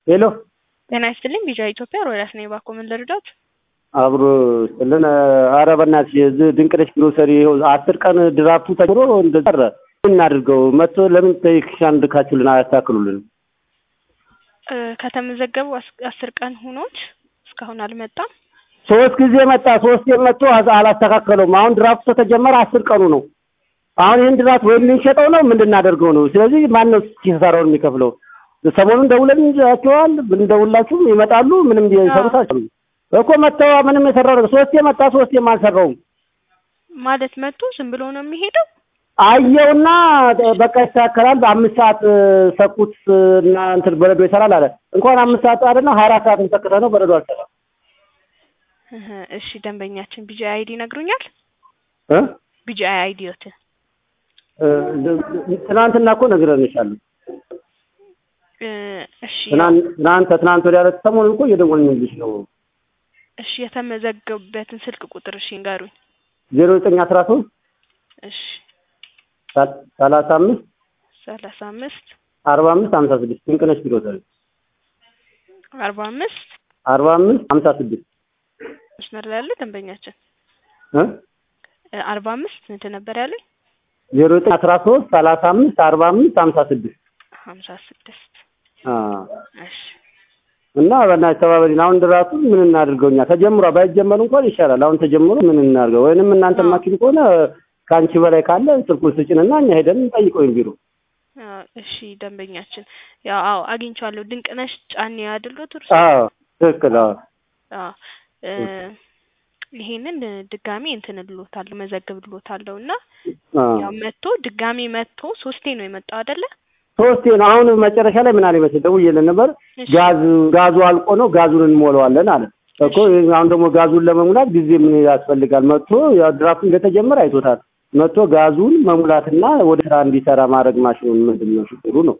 ሄሎ ጤና ይስጥልኝ ቢጃ ኢትዮጵያ ሮዳስ ነኝ። እባክዎ ምን ልርዳዎት? አብሮ ስልን ኧረ በእናትሽ እዚህ ድንቅነሽ ግሮሰሪ ይኸው አስር ቀን ድራፍቱ ተጀምሮ እንደዛ ቀረ። ምን እናድርገው? መጥቶ ለምን ቴክኒሻን ልካችሁልን አያስተካክሉልንም? እ ከተመዘገቡ አስ- አስር ቀን ሆኖት እስካሁን አልመጣም። ሶስት ጊዜ መጣ። ሶስት መጥቶ አዝ- አላስተካከለውም። አሁን ድራፍቱ ከተጀመረ አስር ቀኑ ነው። አሁን ይህን ድራፍት ወይም ልንሸጠው ነው ምን ልናደርገው ነው? ስለዚህ ማን ነው ኪሳራውን የሚከፍለው? ሰሞኑን ደውለን እንጃቸዋል ብንደውላችሁም ይመጣሉ። ምንም ሊሰሩት አልቻሉም እኮ መጥተው ምንም የሰራው ነገር ሶስቴ መጣ፣ ሶስቴም አልሰራውም። ማለት መጥቶ ዝም ብሎ ነው የሚሄደው? አየውና በቃ ይስተካከላል። በአምስት ሰዓት ሰኩት እና እንትን በረዶ ይሰራል አለ። እንኳን አምስት ሰዓት አይደለም ሀያ አራት ሰዓት ሰክተ ነው በረዶ አልሰራም። እህ፣ እሺ ደንበኛችን ቢጂ አይዲ ይነግሩኛል? እ? ቢጂ አይዲዮት እ፣ ትናንትና እኮ ነግረንሻል። እ፣ እሺ ትናንት ትናንት ትናንት ወዲያ ዕለት ሰሞኑን እኮ እየደወልንልሽ ነው። እሺ የተመዘገቡበትን ስልክ ቁጥር እሺ ንገሩኝ። ዜሮ ዘጠኝ አስራ ሶስት እሺ ሰላሳ አምስት ሰላሳ አምስት አርባ አምስት ሀምሳ ስድስት ድንቅነሽ ቢሮ ዘ አርባ አምስት አርባ አምስት ሀምሳ ስድስት መስመር ላይ ያለ ደንበኛችን እ? እ፣ አርባ አምስት ምንድን ነበር ያለኝ? ዜሮ ዘጠኝ አስራ ሶስት ሰላሳ አምስት አርባ አምስት ሀምሳ ስድስት ሀምሳ ስድስት አ እሺ እና በእናትህ ተባበሪን። አሁን ድራሱ ምን እናድርገው? እኛ ተጀምሯ ባይጀመር እንኳን ይሻላል። አሁን ተጀምሮ ምን እናድርገው? ወይንም እናንተ አዎ። ማኪን ከሆነ ከአንቺ በላይ ካለ ስልኩን ስጭንና እኛ ሄደን እንጠይቀው ቢሮ። አዎ፣ እሺ ደንበኛችን ያው አዎ አግኝቼዋለሁ። ድንቅነሽ ጫኔ አይደሎት እርሱ? አዎ ትክክል። አዎ አዎ እ፣ ይሄንን ድጋሚ እንትን እልዎታለሁ መዘግብልዎታለሁ እና አዎ። ያው መጥቶ ድጋሚ መጥቶ ሶስቴ ነው የመጣው አይደለ? ሶስቴ ነው። አሁን መጨረሻ ላይ ምን አለ መሰለኝ ደውዬልን ነበር። እሺ ጋዝ ጋዙ አልቆ ነው ጋዙን እንሞላዋለን አለ እኮ። አሁን ደግሞ ጋዙን ለመሙላት ጊዜ ምን ያስፈልጋል? መጥቶ ያው ድራፍቱ እንደተጀመረ አይቶታል። መጥቶ ጋዙን መሙላትና ወደ ስራ እንዲሰራ ማድረግ ማሽኑን ምንድን ነው ችግሩ ነው?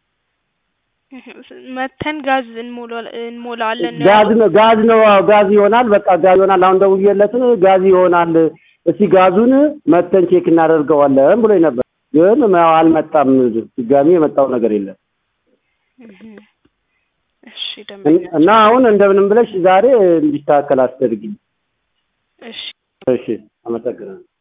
መተን ጋዝ እንሞላ- እንሞላዋለን ነው ጋዝ ያሉት? ነው ጋዝ ነው አዎ፣ ጋዝ ይሆናል። በቃ ጋዝ ይሆናል። አሁን ደውዬለት ጋዝ ይሆናል፣ እስቲ ጋዙን መተን ቼክ እናደርገዋለን ብሎኝ ነበር። ግን ያው አልመጣም። ድጋሚ የመጣው ነገር የለም እህ፣ እሺ ደንበኛ እና አሁን እንደምንም ብለሽ ዛሬ እንዲስተካከል አስደርጊኝ። እሺ እሺ፣ አመሰግናለሁ።